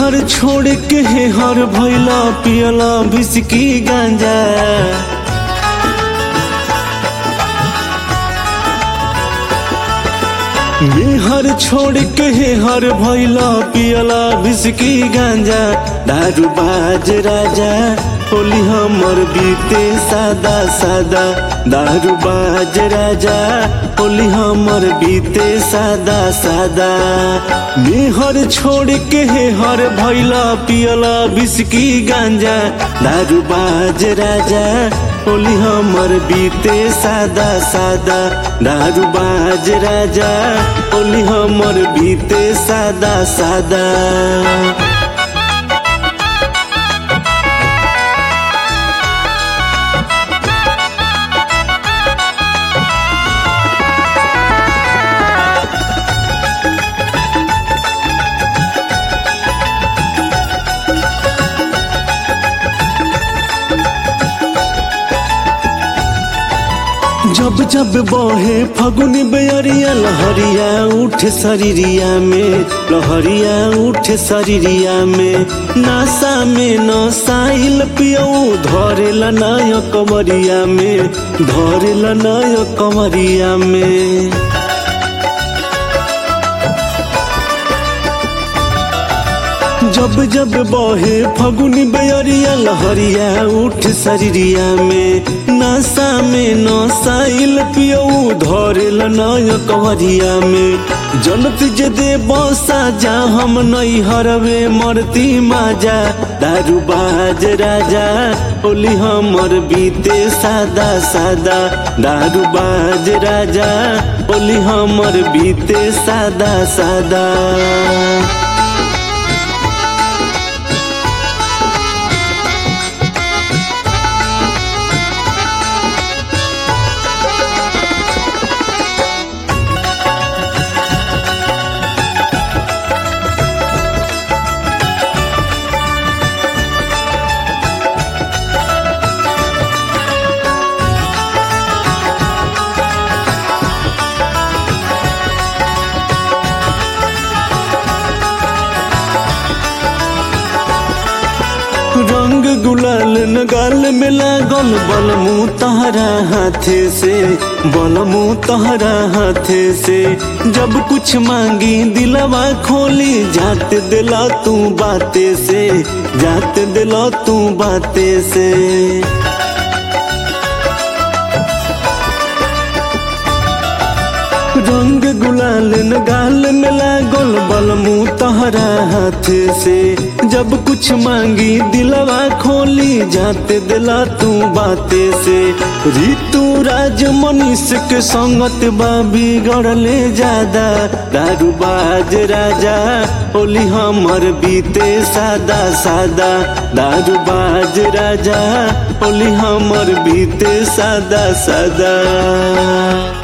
मेहर छोड़ के हे हर भैला पियला बिस्की गांजा मेहर छोड़ के हे हर भैला पियला बिस्की गांजा दारू बाज राजा होली हमर बीते सादा सादा दारू बाज राजा होली हमर बीते सादा सादा मेहर छोड़ के हे हर भैला पियला बिस्की गांजा दारू बाज राजा होली हमर बीते सादा सादा दारू बाज राजा होली हमर बीते सादा सादा जब जब बहे फगुनी बेअरिया लहरिया उठ शरीरिया में लहरिया उठ शरीरिया में नासा में नसाइल पियऊ धरेला नय कमरिया में धरेला नय कमरिया में जब जब बहे फगुनी बेअरिया लहरिया उठ शरीरिया में नशा में नसाइल पियऊ धरेल नय कवरिया में जनत जे दे बसा जा हम नई हरवे मरती माजा दारू बाज राजा होली हमर बीते सादा सादा दारू बाज राजा होली हमर बीते सादा सादा रंग गुलाल न गाल में लागल बलमू तहरा हाथे से बलमू तहरा हाथे से जब कुछ मांगी दिलवा खोली जात दिला तू बाते से जात दिला तू बाते से रंग गुलाल न गाल में लागल बलमू तहरा हाथ से जब कुछ मांगी दिलवा खोली जाते दिला तू बाते से ऋतु राज मनीष के संगत बा बिगड़ले ज्यादा दारू बाज राजा होली हमर बीते सादा सादा दारू बाज राजा होली हमर बीते सादा सादा